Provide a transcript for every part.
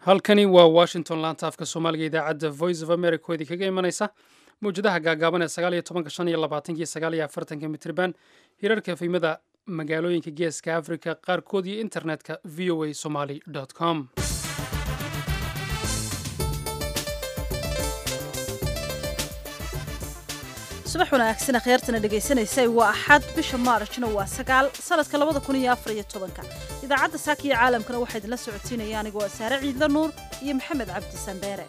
halkani waa washington laanta afka soomaaliga idaacadda voice of america oo idinkaga imanaysa mawjadaha gaagaaban ee sagaal iyo tobanka shan iyo labaatanka iyo sagaal iyo afartanka mitriban hirarka efimada magaalooyinka geeska africa qaarkood iyo internetka v o a somaly com subax wanaagsan akhyaartana dhegaysanaysa waa axad bisha maarjna waa sagaal sanadka labada kun iyo afar iyo tobanka idaacadda saaka iyo caalamkana waxaa idinla socotiinaya anigoo saare ciidla nuur iyo maxamed cabdi sandheere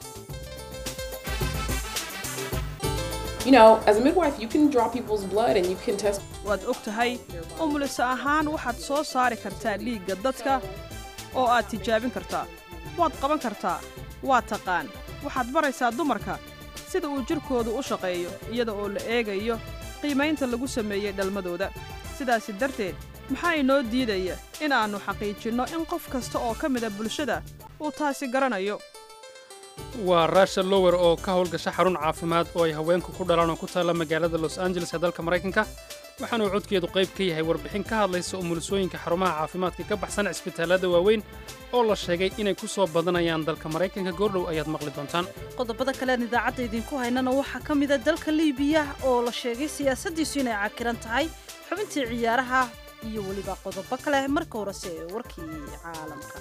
waad og tahay umuliso ahaan waxaad soo saari kartaa dhiigga dadka oo aad tijaabin kartaa waad qaban kartaa waa taqaan waxaad baraysaa dumarka sida uu jidhkoodu u shaqeeyo iyada oo la eegayo qiimaynta lagu sameeyey dhalmadooda sidaasi darteed maxaa inoo diidaya in aannu xaqiijinno in qof kasta oo ka mida bulshada uu taasi garanayo waa rasha lower oo ka howlgasha xarun caafimaad oo ay haweenku ku dhalaan oo ku taalla magaalada los angeles ee dalka maraykanka waxaanuu codkeedu qayb ka yahay warbixin ka hadlaysa umulisooyinka xarumaha caafimaadka ka baxsan cisbitaallada waaweyn oo la sheegay inay ku soo badanayaan dalka maraykanka goordhow ayaad maqli doontaan qodobada kalean idaacadda idinku haynana waxaa ka mida dalka liibiya oo la sheegay siyaasaddiisu inay cakiran tahay xubintii ciyaaraha iyo weliba qodobo kale marka horese ee warkii caalamka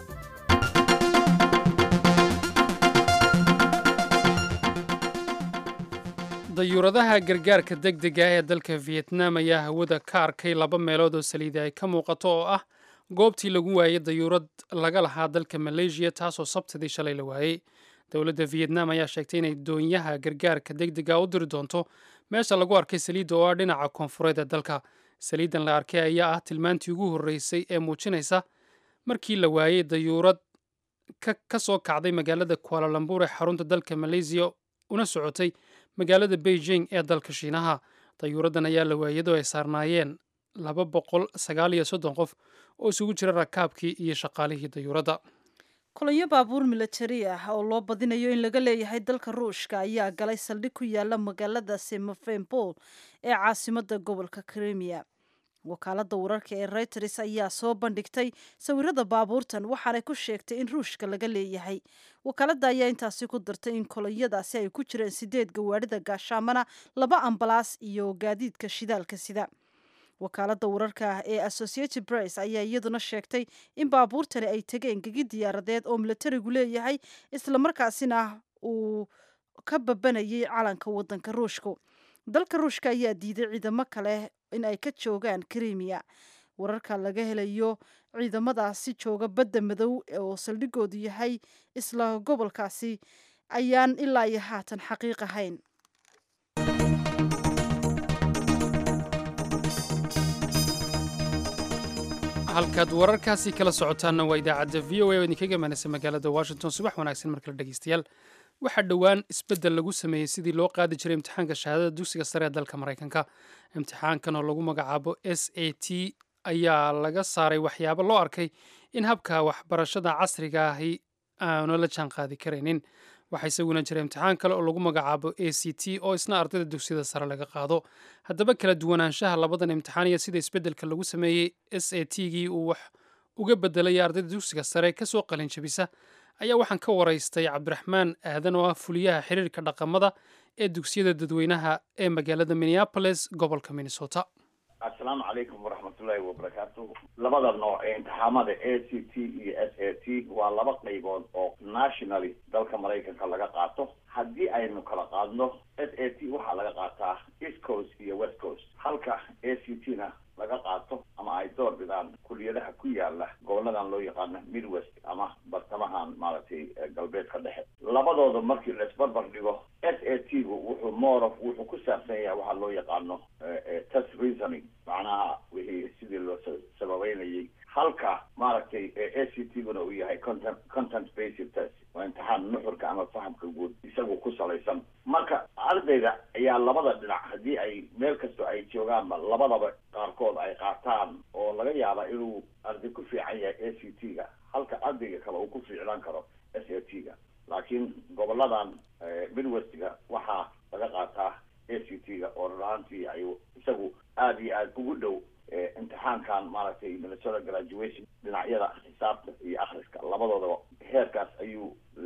dayuuradaha gargaarka degdega ee dalka vietnam ayaa hawada ka arkay laba meelood oo saliida ay ka muuqato oo ah goobtii lagu waayey dayuurad laga lahaa dalka maleeshiya taasoo sabtidii shalay la waayey dowladda vietnam ayaa sheegtay inay doonyaha gargaarka degdega u diri doonto meesha lagu arkay saliidda oo ah dhinaca koonfureed ee dalka saliiddan la arkay ayaa ah tilmaantii ugu horreysay ee muujinaysa markii la waayey dayuurad ka soo kacday magaalada kualalambur ee xarunta dalka maleesiya una socotay magaalada beijing ee dalka shiinaha dayuuraddan ayaa la waayadoo ay saarnaayeen laba boqol sagaal iyo soddon qof oo isugu jira rakaabkii iyo shaqaalihii dayuuradda kulanyo baabuur milatari ah oo loo badinayo in laga leeyahay dalka ruushka ayaa galay saldhig ku yaala magaalada semofenbol ee caasimadda gobolka krimiya wakaaladda wararka ee reuters ayaa soo bandhigtay sawirada baabuurtan waxaanay ku sheegtay in ruushka laga leeyahay wakaaladda ayaa intaasi ku dartay in kolonyadaasi ay ku jireen sideed gawaadhida gaashaamana laba ambalaas iyo gaadiidka shidaalka sida wakaaladda wararka ee associated press ayaa iyaduna sheegtay in baabuurtani ay tegeen gegi diyaaradeed oo milatarigu leeyahay islamarkaasina uu ka babanayay calanka wadanka ruushka dalka ruushka ayaa diiday ciidamo kale in ay ka joogaan krimiya wararka laga helayo ciidamadaasi jooga badda madow oo saldhigoodu yahay isla gobolkaasi ayaan ilaa iyo haatan xaqiiq ahayn halkaad wararkaasi kala socotaanna waa idaacadda v o a oo idinkaga imaanaysa magaalada washington subax wanaagsan markale dhegeystayaal waxaa dhowaan isbeddel lagu sameeyey sidii loo qaadi jiray imtixaanka shahaadada dugsiga sare ee dalka maraykanka imtixaankan oo lagu magacaabo s a t ayaa laga saaray waxyaabo loo arkay in habka waxbarashada casriga ahi aanu la jaan qaadi karaynin waxaa isaguna jira imtixaan kale oo lagu magacaabo a c t oo isna ardayda dugsiyada sare laga qaado haddaba kala duwanaanshaha labadan imtixaan iyo sida isbeddelka lagu sameeyey s a t gii uu wax uga bedelaya ardayda dugsiga sare kasoo qalin jabisa ayaa waxaan ka waraystay cabdiraxmaan aadan oo ah fuliyaha xiriirka dhaqamada ee dugsiyada dadweynaha ee magaalada minneapolis gobolka minnesota assalaamu calaykum waraxmatullaahi wabarakaatu labada nooc ee imtixaamada a c t iyo s a t waa laba qaybood oo nationally dalka maraykanka laga qaato haddii aynu kala qaadno s a t waxaa laga qaataa east coast iyo west coast halka a c t na laga qaato ama ay door bidaan kuliyadaha ku yaala goboladan loo yaqaano midwest ama bartamahan maaragtay galbeedka dhexe labadooda markii laisbarbar dhigo s a t gu wuxuu more of wuxuu ku saabsan yahay waxaa loo yaqaano test reasoning macnaha wixii sidii loo sababeynayay halka maaragtay a c t guna uu yahay content content based test waa imtixaan nuxurka ama fahamka guud isagu ku salaysan marka ardayga ayaa labada dhinac haddii ay meel kastoo ay joogaanba labadaba qaarkood ay qaataan oo laga yaaba inuu arday ku fiican yahay a c t ga halka ardayga kale uu ku fiicnaan karo s a t ga laakiin goboladan midwestga waxaa laga qaataa a c t ga oo ruraantii ay isagu aada iyo aada ugu dhow imtixaankan maaragtay minnesota graduation dhinacyada xisaabta iyo akhriska labadoodaba heerkaas ayuu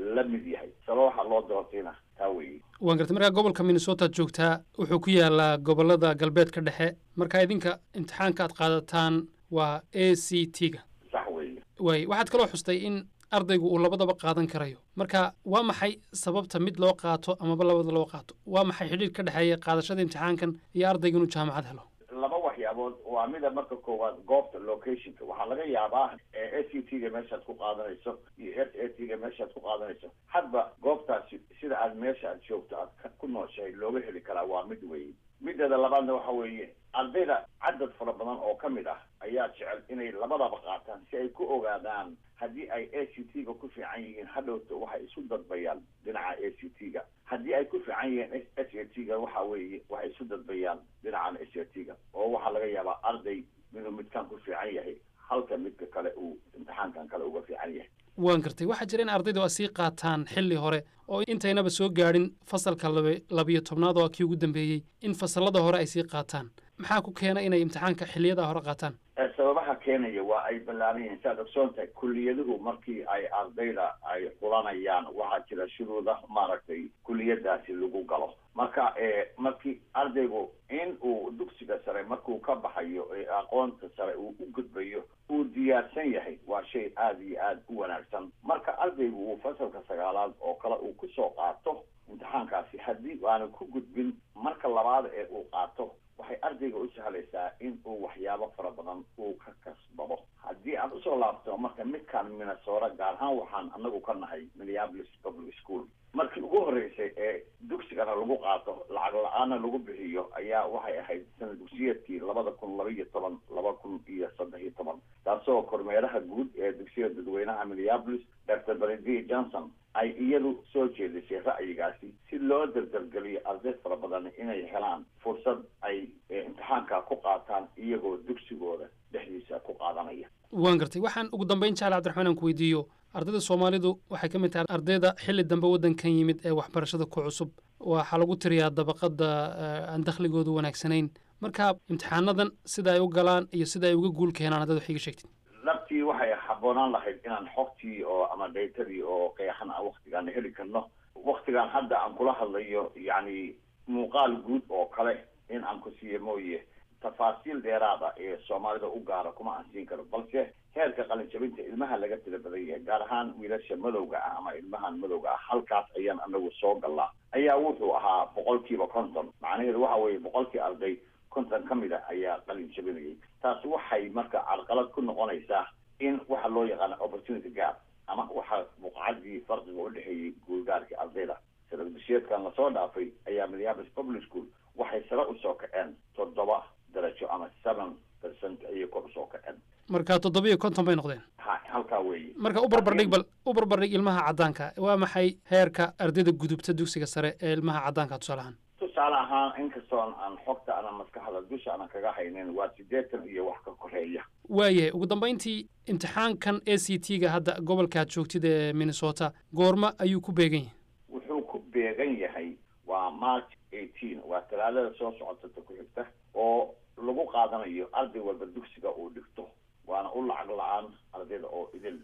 la mid yahay saba waxaa loo doortayna taa weeye waan gartay markaa gobolka minnesotaad joogtaa wuxuu ku yaalaa gobolada galbeedka dhexe marka idinka imtixaanka aad qaadataan waa a c t ga sax weeye waay waxaad kaloo xustay in ardaygu uu labadaba qaadan karayo marka waa maxay sababta mid loo qaato amaba labada loo qaato waa maxay xidhiir ka dhexeeya qaadashada imtixaankan iyo ardayga inuu jaamacad helo laba waxyaabood waa mida marka koowaad goobta locationka waxaa laga yaabaa a c t ga meeshaad ku qaadanayso iyo s a t ga meeshaad ku qaadanayso hadba goobtaasi sida aad meesha aad joogto aad ku nooshahay looga heli karaa waa mid weeye mideeda labaadna waxa weeye ardayda cadad fara badan oo ka mid ah ayaa jecel inay labadaba qaataan si ay ku ogaadaan haddii ay a c t ga ku fiican yihiin hadhowto waxay isu dadbayaan dhinaca a c t ga haddii ay ku fiican yihiin s a t ga waxa weeye waxay isu dadbayaan dhinacan s a t ga oo waxaa laga yaabaa arday inuu midkan ku fiican yahay halka midka kale uu imtixaankan kale uga fiican yahay waan gartay waxaa jira in ardaydu ay sii qaataan xilli hore oo intaynaba soo gaadhin fasalka laba labiyo tobnaad oo kii ugu dambeeyey in fasallada hore ay sii qaataan maxaa ku keena inay imtixaanka xilliyada hore qaataan sababaha keenaya waa ay ballaaran yihiin saad ogsoon tahay kuliyaduhu markii ay ardayda ay xulanayaan waxaa jira shuruuda maaragtay kuliyadaasi lagu galo marka markii ardaygu in uu dugsiga sare markuu ka baxayo ee aqoonta sare uu u gudbayo uu diyaarsan yahay waa shay aada iyo aada u wanaagsan marka ardaygu uu fasalka sagaalaad oo kale uu kusoo qaato imtixaankaasi haddii aanu ku gudbin marka labaad ee uu qaato waxay ardayga u sahlaysaa in uu waxyaabo fara badan uu ka kasbado haddii aan usoo laabto marka midkaan minnesota gaar ahaan waxaan anagu ka nahay minneapolis public school markii ugu horreysay ee dugsigana lagu qaato lacag la-aana lagu bixiyo ayaa waxay ahayd sana dugsiyeedkii labada kun laba iyo toban laba kun iyo saddex iyo toban taasoo kormeeraha guud ee dugsiyada dadweynaha minneapolis dr benedict johnson ay iyadu soo jeedisay ra'yigaasi si loo dardargeliyo arday fara badan inay helaan fursad ay imtixaanka ku qaataan iyagoo dugsigooda dhexdiisa ku qaadanaya waan gartay waxaan ugu dambayn jecla cabdiraxmaan aan ku weydiiyo ardayda soomaalidu waxay ka mid tahay ardayda xilli dambe waddankan yimid ee waxbarashada ku cusub waxaa lagu tiriyaa dabaqada aan dakhligoodu wanaagsanayn marka imtixaanadan sida ay u galaan iyo sida ay uga guul keenaan haddaad wax iga sheegtid dhabtii waxay habboonaan lahayd inaan xogtii oo ama daytadii oo qeexan a waktigaan heli karno waktigaan hadda aan kula hadlayo yacni muuqaal guud oo kale in aan ku siiyo mooye tafaasiil dheeraada ee soomaalida u gaara kuma aan siin karo balse heerka qalinjabinta ilmaha laga tira badan yahay gaar ahaan wiilasha madowga ah ama ilmahan madowga ah halkaas ayaan anagu soo galnaa ayaa wuxuu ahaa boqolkiiba konton macnaheedu waxa weeye boqolkii arday konton ka mid a ayaa qalin jabinayay taas waxay marka carqalad ku noqonaysaa in waxa loo yaqaana opportunity gap ama waxa buqcadii farqiga u dhexeeyey guulgaarkii ardayda sanadbisheedkan lasoo dhaafay ayaa minneapolis public school waxay sare usoo kaceen toddoba darajo ama seven percent ayay kor usoo kaceen marka toddoba iyo konton bay noqdeen ha halkaa weeye marka u barbardhig bal u barbardhig ilmaha caddaanka waa maxay heerka ardayda gudubta dugsiga sare ee ilmaha caddaanka tusaale ahaan tusaale ahaan inkastoon aan xogta ana maskaxda dusha ana kaga haynin waa siddeetan iyo wax ka koreeya waayahay ugu dambayntii imtixaankan a c t ga hadda gobolkaad joogtid ee minnesota goorma ayuu ku beegan yahay wuxuu ku beegan yahay waa march eighteen waa talaadada soo socotata ku xigta oo lagu qaadanayo arday walba dugsiga uu dhigto waana u lacag la-aan ardayda oo idil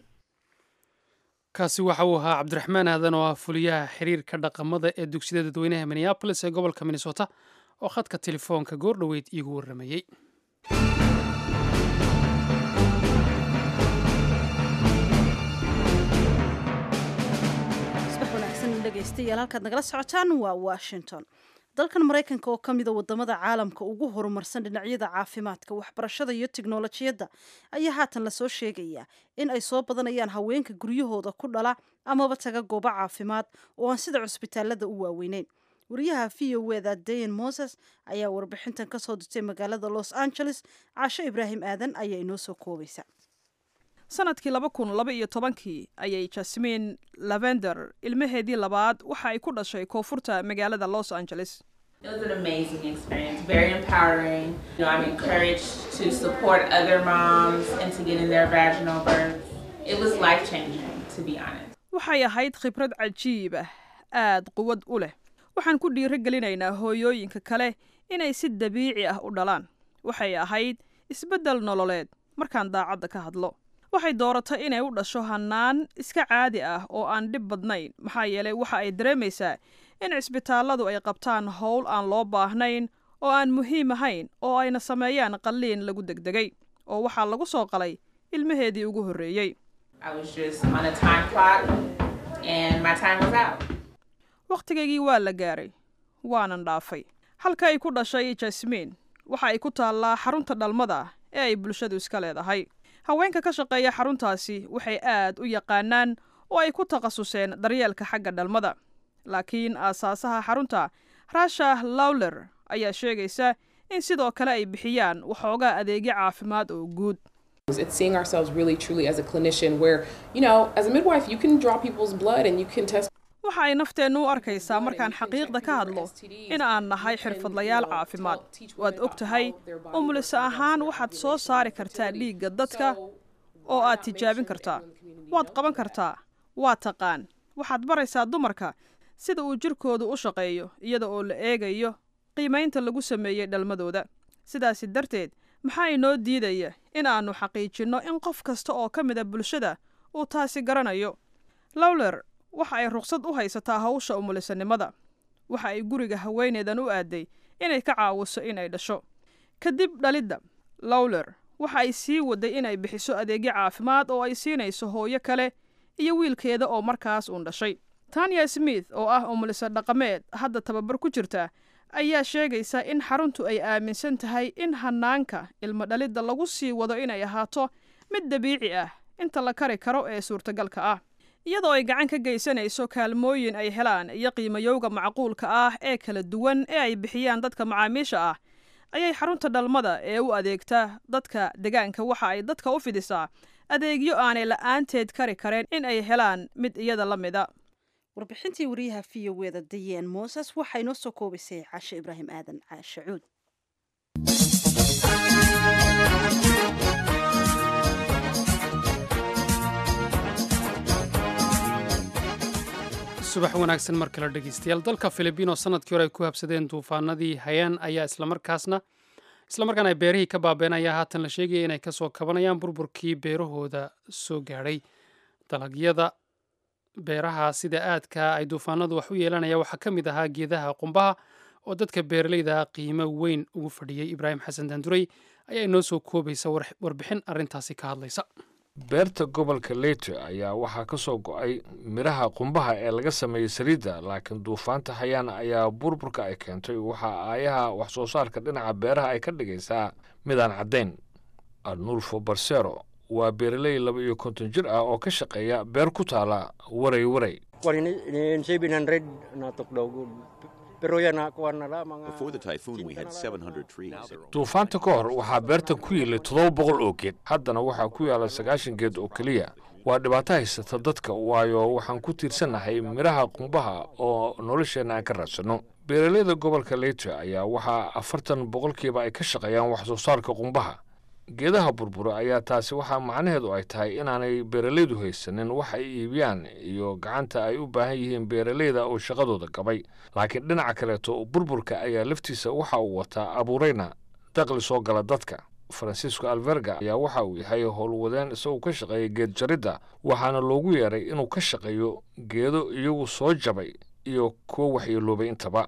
kaasi waxa uu ahaa cabdiraxmaan aadan oo ah fuliyaha xiriirka dhaqamada ee dugsiyada dadweynaha minneabolis ee gobolka minnesota oo khadka telefoonka goor dhoweyd iigu warramayey subax wanaagsan dhegaystayaal halkaad nagala socotaan waa washington dalkan maraykanka oo ka mida wadamada caalamka ugu horumarsan dhinacyada caafimaadka waxbarashada iyo tiknolojiyadda ayaa haatan lasoo sheegaya in ay soo badanayaan haweenka guryahooda ku dhala amaba taga goobo caafimaad oo aan sida cusbitaalada u waaweyneyn wariyaha v o eda dayan moses ayaa warbixintan kasoo dirtay magaalada los angeles caasho ibraahim aadan ayaa inoo soo koobaysa sanadkii laba kun laba iyo tobankii ayay jasmin lavender ilmaheedii labaad waxa ay ku dhashay koonfurta magaalada los angeles It was an amazing experience, very empowering. You know, I'm encouraged to support other moms into getting their vaginal birth. It was life changing, to be honest. waxay ahayd khibrad cajiib ah aad quwad u leh waxaan ku dhiiro gelinaynaa hooyooyinka kale inay si dabiici ah u dhalaan waxay ahayd isbeddel nololeed markaan daacadda ka hadlo waxay dooratay inay u dhasho hannaan iska caadi ah oo aan dhib badnayn maxaa yeelay waxa ay dareemaysaa in cisbitaalladu ay qabtaan howl aan loo baahnayn oo aan muhiim ahayn oo ayna sameeyaan qalliin lagu degdegay oo waxaa lagu soo qalay ilmaheedii ugu horreeyey I was just on a time clock and my time was out. wakhtigaygii waa la gaaray waanan dhaafay halka ay ku dhashay jasmiin waxa ay ku taallaa xarunta dhalmada ee ay bulshadu iska leedahay haweenka ka shaqeeya xaruntaasi waxay aad u yaqaanaan oo ay ku takhasuseen daryeelka xagga dhalmada laakiin aasaasaha xarunta rasha lawler ayaa sheegaysa in sidoo kale ay bixiyaan waxoogaa adeegyo caafimaad oo guud It's seeing ourselves really truly as a clinician where, you know, as a midwife, you can draw people's blood and you can test. waxa ay nafteennu u arkaysaa markaan xaqiiqda ka hadlo in aan nahay xirfadlayaal caafimaad waad og tahay umulise ahaan waxaad soo saari kartaa dhiigga dadka oo aad tijaabin kartaa waad qaban kartaa waa taqaan waxaad baraysaa dumarka sida uu jirkoodu u shaqeeyo iyada oo la eegayo qiimaynta lagu sameeyey dhalmadooda sidaasi darteed maxaa inoo diidaya in aannu xaqiijinno in qof kasta oo ka mida bulshada uu taasi garanayo lawler waxa ay ruqsad u haysataa hawsha umulisanimada waxa ay guriga haweeneedan u aaday inay ka caawiso inay dhasho kadib dhalidda lawler waxa ay sii waday inay bixiso adeegyo caafimaad oo ay siinayso hooyo kale iyo wiilkeeda oo markaas uun dhashay tanya smith oo ah umulisa dhaqameed hadda tababar ku jirta ayaa sheegaysa in xaruntu ay aaminsan tahay in hanaanka ilmo dhalidda lagu sii wado inay ahaato mid dabiici ah inta la kari karo ee suurtagalka ah iyadoo ay gacan ka geysanayso kaalmooyin ay helaan iyo qiimayowga macquulka ah ee kala duwan ee ay bixiyaan dadka macaamiisha ah ayay xarunta dhalmada ee u adeegta dadka degaanka waxa ay dadka u fidisaa adeegyo aanay la'aanteed kari kareen in ay helaan mid iyada la mida warbixintii wariyaha v o weda dayeen mooses waxaa inoo soo koobaysay cashe ibraahim aadan caashe cuud subax wanaagsan mar kale dhegeystayaal dalka filibiino sanadkii hore ay ku habsadeen duufaanadii hayaan ayaa islamarkaasna islamarkaana ay beerihii ka baabeen ayaa haatan la sheegaya inay kasoo kabanayaan burburkii beerahooda soo gaadhay dalagyada beeraha sida aadka ay duufaanadu wax u yeelanaya waxaa ka mid ahaa geedaha qumbaha oo dadka beeraleyda qiimo weyn ugu fadhiyey ibraahim xasan daanduray ayaa inoo soo koobaysa warbixin arrintaasi ka hadlaysa beerta gobolka leyte ayaa waxaa ka soo go'ay midhaha qumbaha ee laga sameeyey saliidda laakiin duufaanta hayaan ayaa burburka ay keentay waxaa aayaha wax soo saarka dhinaca beeraha ay ka dhigaysaa midaan caddayn arnulfo barsero waa beeraley laba iyo konton jir ah oo ka shaqeeya beer ku taala waray waray Before the typhoon, we had 700 trees. duufaanta ka hor waxaa beertan ku yiilay toddoba boqol oo geed haddana waxaa ku yaala sagaashan geed oo keliya waa dhibaato haysata dadka waayo waxaan ku tiirsannahay midhaha qumbaha oo nolosheenna aan ka raadsanno beeraleyda gobolka leyte ayaa waxaa afartan boqolkiiba ay ka shaqeeyaan wax soo saarka qumbaha geedaha burbura ayaa taasi waxaa macnaheedu ay tahay inaanay beeralaydu haysanin wax ay iibiyaan iyo gacanta ay u baahan yihiin beeraleyda oo shaqadooda gabay laakiin dhinaca kaleeto burburka ayaa laftiisa waxa uu wataa abuurayna daqli soo gala dadka francisco alverga ayaa waxa uu yahay howlwadeen isagoo ka shaqeeya geed jaridda waxaana loogu yeeray inuu ka shaqeeyo geedo iyagu soo jabay iyo kuwo waxyeeloobay intaba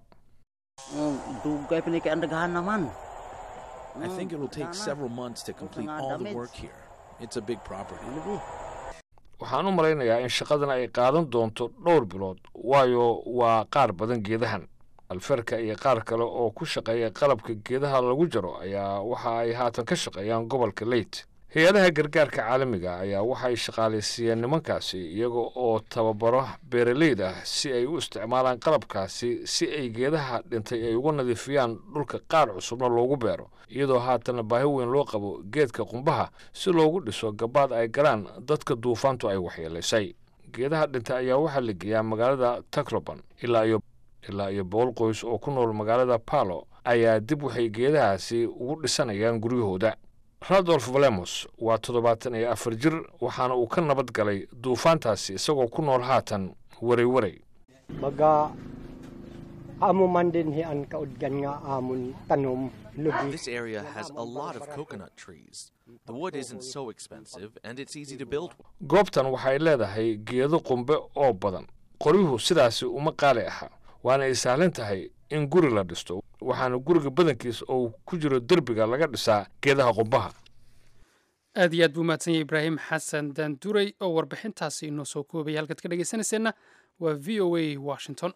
I think it'll take several months to complete all the work here. It's a big property. waxaan u malaynayaa in shaqadan ay qaadan doonto dhowr bilood waayo waa qaar badan geedahan alferka iyo qaar kale oo ku shaqeeya qalabka geedaha lagu jaro ayaa waxa ay haatan ka shaqeeyaan gobolka leyte hay-adaha gargaarka caalamiga ayaa waxa ay shaqaalaysiiyeen nimankaasi iyaga oo tababaro beeraleyda si ay u isticmaalaan qalabkaasi si ay geedaha dhintay ay uga nadiifiyaan dhulka qaar cusubna loogu beero iyadoo haatana baahi weyn loo qabo geedka qumbaha si loogu dhiso gabaad ay galaan dadka duufaantu ay waxyeelaysay geedaha dhintay ayaa waxaa la geeyaa magaalada tacloban ilaa iyo ilaa iyo boqol qoys oo ku nool magaalada palo ayaa dib waxay geedahaasi ugu dhisanayaan guryahooda radolf valemos waa toddobaatan iyo afar jir waxaana uu ka nabad galay duufaantaasi isagoo ku nool haatan waray waray baga amo man din hian kaudgan nga amon tanom lugi This area has a lot of coconut trees. The wood isn't so expensive, and it's easy to build. goobtan waxay leedahay geedo qumbe oo badan qoryuhu sidaasi uma qaali aha waana ay sahlan tahay in guri la dhisto waxaana guriga badankiis oo ku jiro derbiga laga dhisaa geedaha qumbaha aad iyo aad buu mahadsan yahay ibraahim xasan daanduray oo warbixintaasi inoo soo koobaya halkaad ka dhegaysanayseena waa v o a washington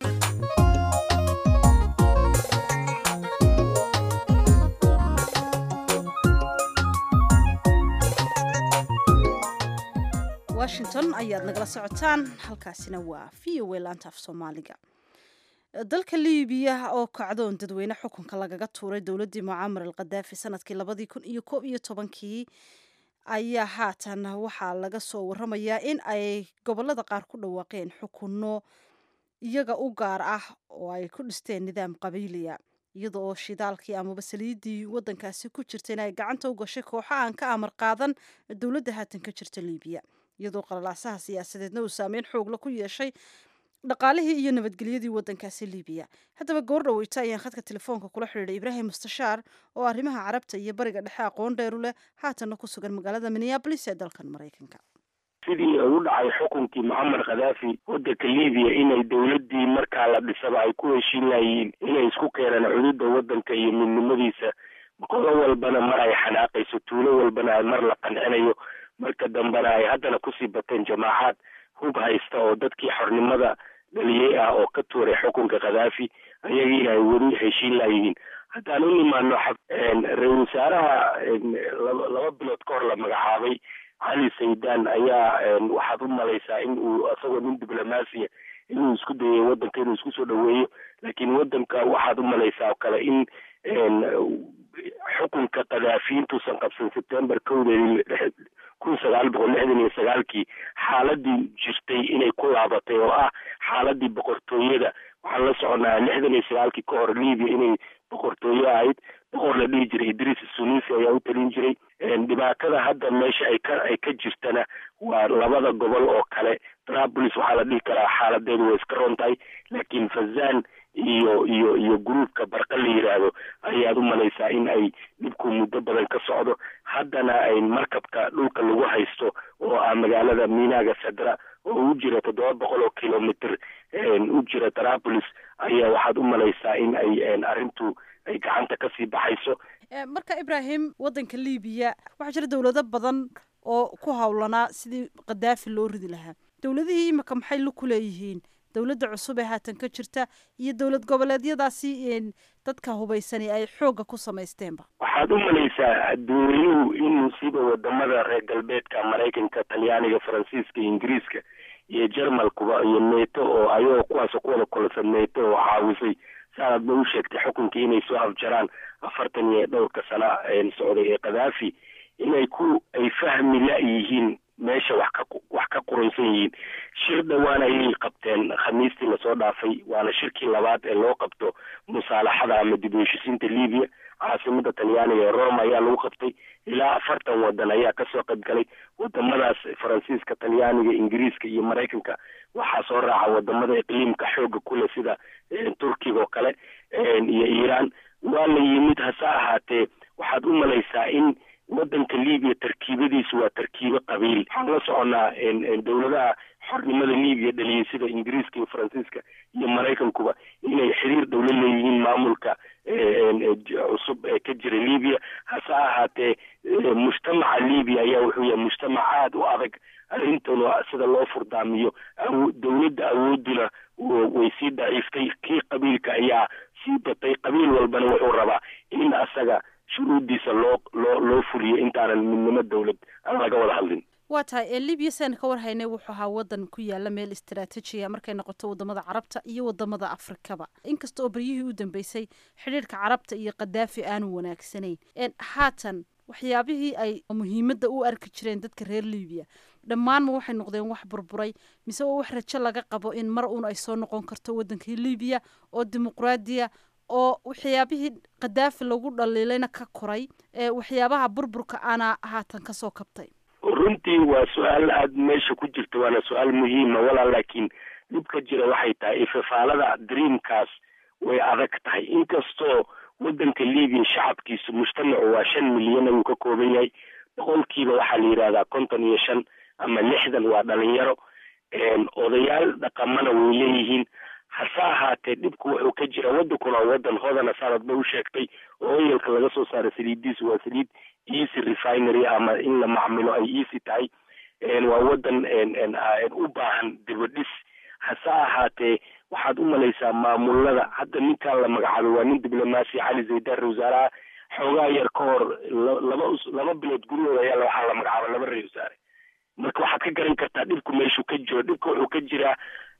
washington ayaad nagala socotaan halkaasina waa v o a laanta af soomaaliga dalka liibiya oo kacdoon dadweyne xukunka lagaga tuuray dowladdii mucaamar al khadaafi sanadkii labadii kun iyo koob iyo tobankii ayaa haatan waxaa laga soo waramayaa in ay gobolada qaar ku dhawaaqeen xukunno iyaga u gaar ah oo ay ku dhisteen nidaam qabiiliya iyada oo shidaalkii amaba saliiddii waddankaasi ku jirta in ay gacanta u gashay kooxo aan ka amar qaadan dowladda haatan ka jirta liibiya iyadoo qalalaasaha siyaasadeedna uu saameyn xoogla ku yeeshay dhaqaalihii iyo nabadgelyadii waddankaasi liibiya haddaba goor dhaweyta ayaan khadka telefoonka kula xidhiidhay ibraahim mustashaar oo arrimaha carabta iyo bariga dhexe aqoon dheeru leh haatanna ku sugan magaalada minneabolis ee dalkan maraykanka sidii u dhacay xukunkii mucamar khadaafi waddanka libiya inay dowladdii markaa la dhisaba ay ku heshiin layihiin inay isku keenaan xuduudda waddanka iyo midnimadiisa qolo walbana mar ay xanaaqayso tuulo walbana ay mar la qancinayo marka dambena ay haddana kusii bateen jamaacaad hub haysta oo dadkii xornimada dhaliyey ah oo ka tuuray xukunka khadaafi ayagiina ay weli heshiin layihiin haddaan u nimaano ra-isul wasaaraha laba bilood ka hor la magacaabay cali saydaan ayaa waxaad u malaysaa in uu isagoo nin diblomaasiya inuu isku dayay waddanka inuu isku soo dhaweeyo laakiin waddanka waxaad u malaysaa oo kale in xukunka khadaafi intuusan qabsan september kowdeedii kun sagaal boqol lixdan iyo sagaalkii xaaladii jirtay inay ku laabatay oo ah xaaladii boqortooyada waxaan la soconaa lixdan iyo sagaalkii ka hor libiya inay boqortooyo ahayd boqor la dhihi jiray idris sunisi ayaa u talin jiray dhibaatada hadda meesha ay ka ay ka jirtana waa labada gobol oo kale trapolis waxaa la dhihi karaa xaaladeedu way iska ron tahay laakiin fazan iyo iyo iyo gruubka barqa la yidhaahdo ayaad u malaysaa in ay dhibku muddo badan ka socdo haddana ay markabka dhulka lagu haysto oo ah magaalada minaga sadra oo u jira toddoba boqol oo kilomitr u jira trapolis ayaa waxaad u malaysaa in ay arrintu ay gacanta kasii baxayso marka ibraahim waddanka libiya waxaa jira dowlado badan oo ku howlanaa sidii khadaafi loo ridi lahaa dowladihii imika maxay la ku leeyihiin dowladda cusub ee haatan ka jirta iyo dowlad goboleedyadaasi dadka hubaysani ay xoogga ku samaysteenba waxaad u malaysaa adduunyuhu inuu siba wadamada reer galbeedka maraykanka talyaaniga faransiiska ingiriiska iyo jermalkuba iyo neto oo ayagoo kuwaasoo ku wada kulasan neto oo caawisay saanaad ba u sheegtay xukunkii inay soo afjaraan afartan iyo dhowrka sana socday ee khadaafi inay ku ay fahmi la-yihiin meesha wax ka wax ka quraysan yihiin shir dhowaan ayay qabteen khamiistii lasoo dhaafay waana shirkii labaad ee loo qabto musaalaxada ama dib u heshisiinta libiya caasimada talyaaniga ee rome ayaa lagu qabtay ilaa afartan wadan ayaa kasoo qaybgalay wadamadaas faransiiska talyaaniga ingiriiska iyo maraykanka waxaa soo raaca wadamada iqliimka xooga kule sida turkiga oo kale iyo iiraan waa la yimid hase ahaatee waxaad u malaysaa in waddanka libiya tarkiibadiisu waa tarkiibo qabiil waxaan la soconaa dowladaha xornimada libiya dhaliyay sida ingiriiska iyo faransiiska iyo maraykankuba inay xiriir dhow la leeyihiin maamulka cusub ee ka jira libiya hase ahaatee mujtamaca libiya ayaa wuxuu yahay mujtamac aada u adag arrintuna sida loo furdaamiyo dowladda awooduna way sii daciiftay kii qabiilka ayaa sii batay qabiil walbana wuxuu rabaa in asaga shuruuddiisa loo loo loo fuliyo intaanan midnimo dowlad aan laga wada hadlin waa tahay ee libiya siaan ka warhaynay wuxuu ahaa waddan ku yaala meel istaraatijiya markay noqoto wadamada carabta iyo wadamada afrikaba inkasta oo beryihii u dambeysay xidhiirka carabta iyo khadaafi aanu wanaagsanayn haatan waxyaabihii ay muhiimadda u arki jireen dadka reer libiya dhammaanma waxay noqdeen wax burburay mise waa wax rajo laga qabo in mar uun ay soo noqon karto waddankii libiya oo dimuqraadiya oo waxyaabihii khadaafi lagu dhaliilayna ka koray ee waxyaabaha burburka ana haatan kasoo kabtay runtii waa su-aal aada meesha ku jirta waana su-aal muhiima walaa laakiin dhibka jira waxay tahay ifafaalada dreamkaas way adag tahay inkastoo wadanka libiya shacabkiisu mujtamacu waa shan milyan ayuu ka kooban yahay boqolkiiba waxaa la yidhahdaa konton iyo shan ama lixdan waa dhalinyaro odayaal dhaqamana way leeyihiin hase ahaatee dhibku wuxuu ka jira wadankuna waa wadan hodana sanad ba u sheegtay oo oyalka laga soo saara saliidiisu waa saliid easy refinery ama in la macmilo ay easy tahay waa wadan u baahan dibadhis hase ahaatee waxaad u malaysaa maamulada hadda ninkan la magacaabay waa nin diblomaasi cali zaydar wasaaraha xoogaa yar ka hor laba laba bilood gurihooda ayaa waxaa la magacaabay laba ra wasaare marka waxaad ka garan kartaa dhibku meeshuu ka jiro dhibka wuxuu ka jiraa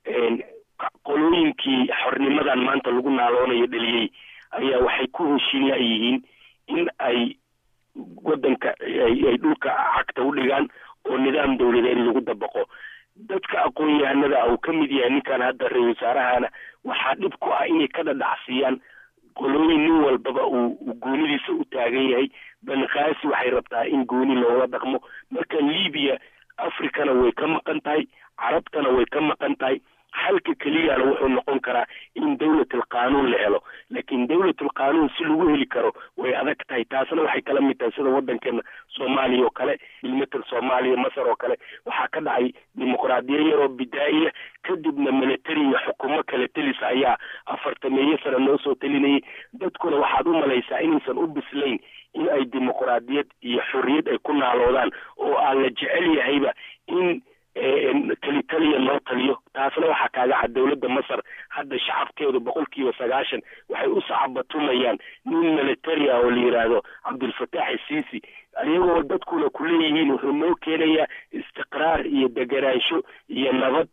qolooyinkii xornimadan maanta lagu naaloonayo dheliyey ayaa waxay ku heshiin layihiin in ay wadanka ay dhulka cagta u dhigaan oo nidaam dawladeed lagu dabaqo dadka aqoon-yahanada uu ka mid yahay ninkan hadda ra-isul wasaarahana waxaa dhib ku ah inay ka dhadhacsiyaan qolooyin nin walbaba uu goonidiisa u taagan yahay banqaasi waxay rabtaa in gooni loola dhaqmo marka libiya africana way ka maqan tahay carabtana way ka maqan tahay xalka keliyana wuxuu noqon karaa in dawlatul qaanuun la helo laakiin dawlatul qaanuun si lagu heli karo way adag tahay taasna waxay kala mid tahay sida wadankeena soomaaliya oo kale bilmatal soomaaliya masar oo kale waxaa ka dhacay dimuqraadiya yaroo bidaa'iya kadibna military iyo xukumo kale telisa ayaa afartameeyo sano noo soo telinayay dadkuna waxaad u malaysaa inaysan u bislayn in ay dimuqraadiyad iyo xorriyad ay ku naaloodaan oo aan la jecel yahayba in keli taliya loo taliyo taasna waxaa kaaga cad dawladda masar hadda shacabkeedu boqolkiiba sagaashan waxay u sacabatumayaan nin military ah oo la yidhaahdo cabdulfataax isiisi iyagoo dadkuna kuleeyihiin wuxuu noo keenayaa istiqraar iyo deganaansho iyo nabad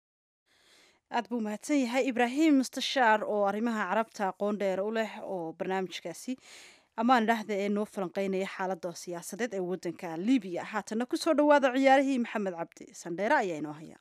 aad buu mahadsan yahay ibraahim mustashaar oo arrimaha carabta aqoon dheer u leh oo barnaamijkaasi amaan idhaahda ee noo falanqeynaya xaalada siyaasadeed ee wadanka libiya haatana kusoo dhawaada ciyaarihii maxamed cabdi sandheere ayaa inoo haya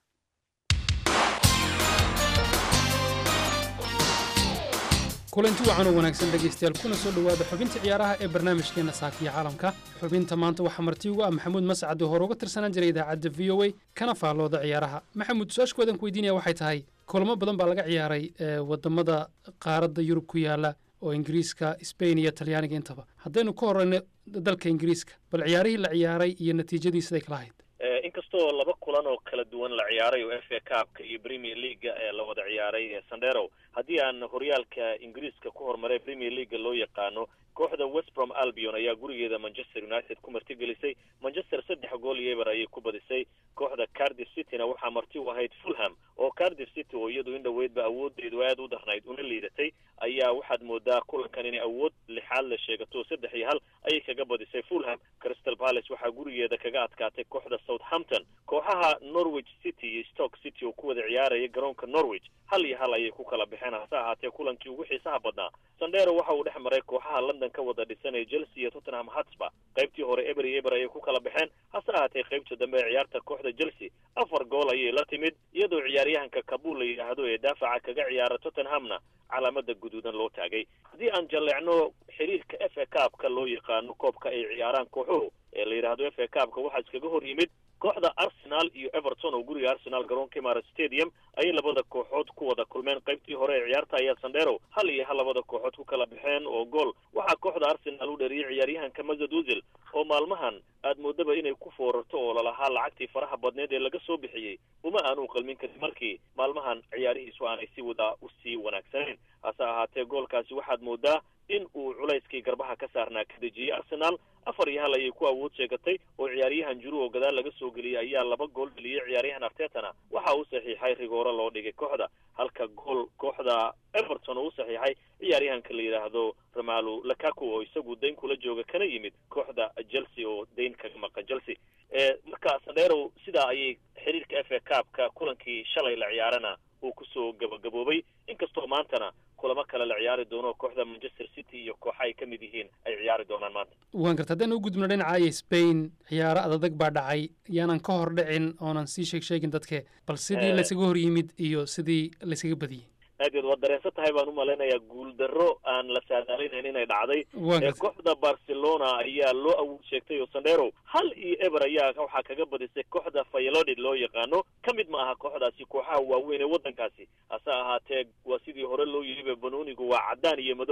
kulanti wacan oo wanaagsan dhegaystayaal kuna soo dhowaada xubinta ciyaaraha ee barnaamijkeena saakiya caalamka xubinta maanta waxaa marti ugu ah maxamuud mascad oo hore uga tirsanaan jiray idaacadda v o a kana faallooda ciyaaraha maxamuud su-aashkoodan ku weydiinaya waxay tahay kulamo badan baa laga ciyaaray wadamada qaaradda yurub ku yaala oo ingiriiska sbain iyo talyaaniga intaba haddaynu ka horeyno dalka ingiriiska bal ciyaarihii la ciyaaray iyo natiijadii siday kala ahayd inkastoo laba kulan oo kala duwan la ciyaaray oo f a cupka iyo premier leaga ee la wada ciyaaray sandero haddii aan horyaalka ingiriiska ku horumaray premier leaga loo yaqaano kooxda westbrom albion ayaa gurigeeda manchester united ku martigelisay manchester saddex gool iyo eber ayay ku badisay kooxda cardiff cityna waxaa marti u ahayd fulham oo cardiff city oo iyadu in dhoweydba awoodeedu aada u darnayd una liidatay ayaa waxaad moodaa kulankan inay awood lixaad la sheegato saddex iyo hal ayay kaga badisay fulham crystal palace waxaa gurigeeda kaga adkaatay kooxda southampton kooxaha norwich city iyo stoke city oo ku wada ciyaaraya garoonka norwich hal iyo hal ayay ku kala baxeen hase ahaatee kulankii ugu xiisaha badnaa sandero waxa uu dhex maray kooxaha london ka wada dhisanaya chelsea iyo tottenham hotspur qaybtii hore eber iyo eber ayay ku kala baxeen hase ahaatee qaybta dambe ee ciyaarta kooxda chelsea afar gool ayay la timid iyadoo ciyaaryahanka kabul la yidhaahdo ee daafaca kaga ciyaara tottenhamna calaamada guduudan loo taagay haddii aan jalleecno xiriirka f a cupka loo yaqaano koobka ay ciyaaraan kooxuhu ee la yidhaahdo f a cupka waxaa iskaga hor yimid kooxda arsenal iyo everton oo guriga arsenal garoonka imara stadium ayay labada kooxood ku wada kulmeen qaybtii hore ee ciyaarta ayaa sandero hal iyo hal labada kooxood ku kala baxeen oo gool waxaa kooxda arsenal u dhariyay ciyaaryahanka mazad uzil oo maalmahan aad moodaba inay ku foorarto oo lalahaa lacagtii faraha badneed ee laga soo bixiyey uma aanu qalmin karin markii maalmahan ciyaarihiisu aanay si wada usii wanaagsanayn hase ahaatee goolkaasi waxaad moodaa in uu culayskii garbaha ka saarnaa ka dejiyey arsenal afar iyo hal ayay ku awood sheegatay oo ciyaaryahan juru oo gadaal laga soo geliyey ayaa laba gool dheliyey ciyaaryahan artetana waxa uu saxiixay rigooro loo dhigay kooxda halka gool kooxda everton oo u saxiixay ciyaaryahanka la yidhaahdo ramalu lakaku oo isagu dayn kula jooga kana yimid kooxda chelsea oo dayn kaga maqan chelsea marka sandero sidaa ayay xiriirka f a cupka kulankii shalay la ciyaarana uu kusoo gabagaboobay inkastoo maantana kulamo kale la ciyaari doono kooxda manchester city iyo kooxa ay ka mid yihiin ay ciyaari doonaan maanta waan garta haddaan u gudubno dhinacaaya spain ciyaaro adadag baa dhacay yaanan ka hor dhicin oonan sii sheeg sheegin dadke bal sidii laysaga hor yimid iyo sidii laysaga badiyey aad waad dareensan tahay baan u malaynayaa guuldarro aan la saadaalinayn inay dhacday kooxda barcelona ayaa loo awood sheegtay oo sandero hal iyo eber ayaa waxaa kaga badisay kooxda fayalodid loo yaqaano ka mid ma aha kooxdaasi kooxaha waaweyn ee waddankaasi hase ahaatee waa sidii hore loo yidhiba banoonigu waa caddaan iyo madow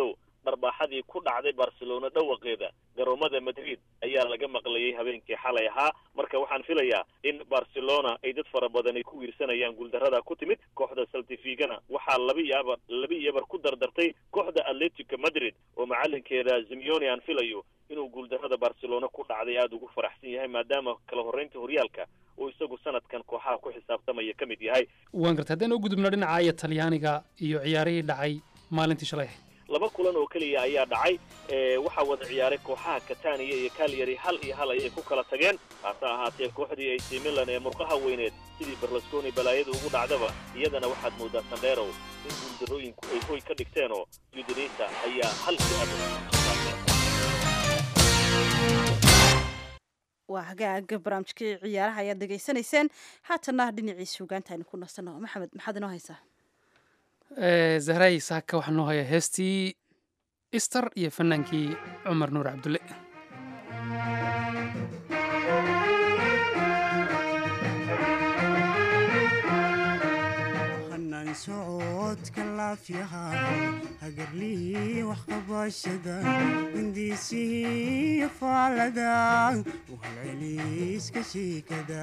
dharbaaxadii ku dhacday barcelona dhawaqeeda garoomada madrid ayaa laga maqlayay habeenkii xalay ahaa marka waxaan filayaa in barcelona ay dad fara badan ay ku wiirsanayaan guuldarrada ku timid kooxda saltifigana waxaa laba iyo abar laba iyo abar ku dardartay kooxda atletico madrid oo macalinkeeda zimione aan filayo inuu guuldarrada barcelona ku dhacday aada ugu faraxsan yahay maadaama kala horreynta horyaalka uu isagu sanadkan kooxaha ku xisaabtamaya ka mid yahay waan gartay haddaan u gudubno dhinaca iyo talyaaniga iyo ciyaarihii dhacay maalintii shalay ahayd laba kulan oo keliya ayaa dhacay waxaa wada ciyaaray kooxaha catania iyo calyary hal iyo hal ayay ku kala tageen haase ahaatee kooxdii ac milan ee murqaha weyneed sidii berlusconi balaayada ugu dhacdaba iyadana waxaad moodaa sandherow in guuldarooyinku ay hoy ka dhigteenoo udinisa ayaa halkii ab waa hagaaga barnaamijkii ciyaaraha ayaad dhegaysanayseen haatanna dhinacii suugaanta aynu ku nasanno maxamed maxaad inoo haysaa zahray saaka waxaa noo hayaa heestii ister iyo fannaankii cumar nuur cabdulle hanaan socodka laafyaha hagarlii waxqabashada hindiisihii faalada u halceliiska shiikada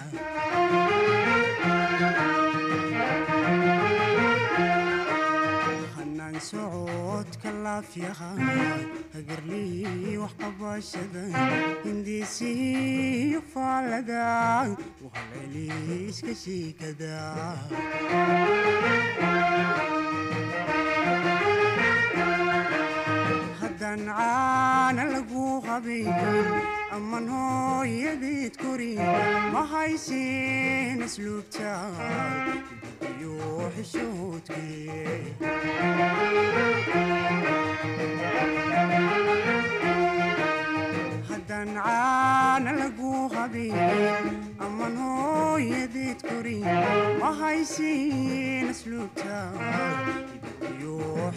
hanaan socodka laafyaha hagarlii waxqabashada hindiisihii faalada u halceliiska shiikada haddaan caana lagu qabayn aman hooyadeed korin ma haysin asluubta iyo xishoodkee haddaan caana lagu qabayn aman hooyadeed korin ma haysin asluubta iyo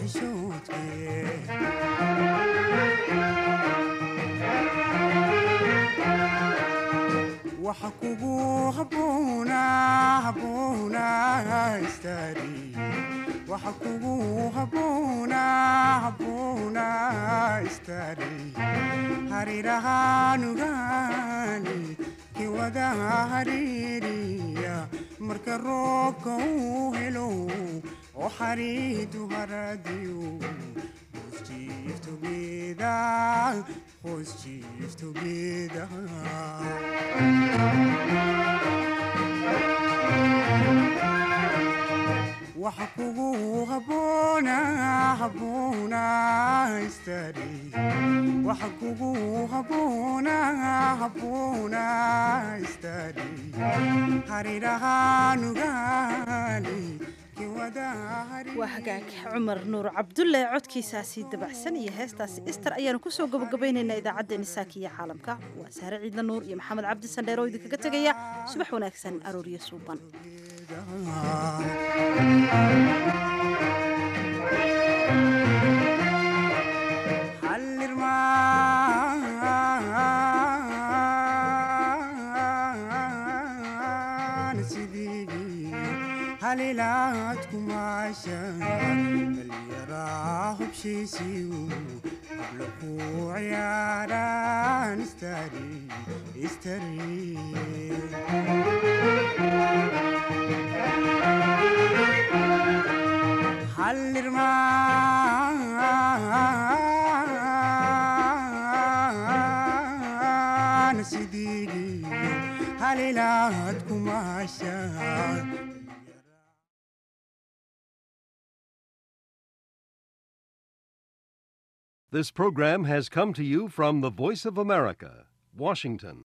xishoodkee waxa kugu habboona habboona istaari waxa kugu habboona habboona istaari harirahaanugaani kiwada hariiriya marka roobka uu helo oo xariidu haradiyo hoos jiif together hoos jiif together waxa kugu habboona habboona istaari waxa kugu habboona habboona istaari harirahaanugaani waa hagaag cumar nuur cabdulle codkiisaasi dabacsan iyo heestaasi ister ayaanu kusoo gabagabaynaynaa idaacaddeenni saaki iyo caalamka waa sahre ciidla nuur iyo maxamed cabdi sandheer oo idinkaga tegaya subax wanaagsan arooryo suuban halilaad kumaasha dhalyaraa hubshiisiyu habla ku ciyaaraan istari istari hallirmaan sidigi halilaad kumaasha This program has come to you from the Voice of America, Washington.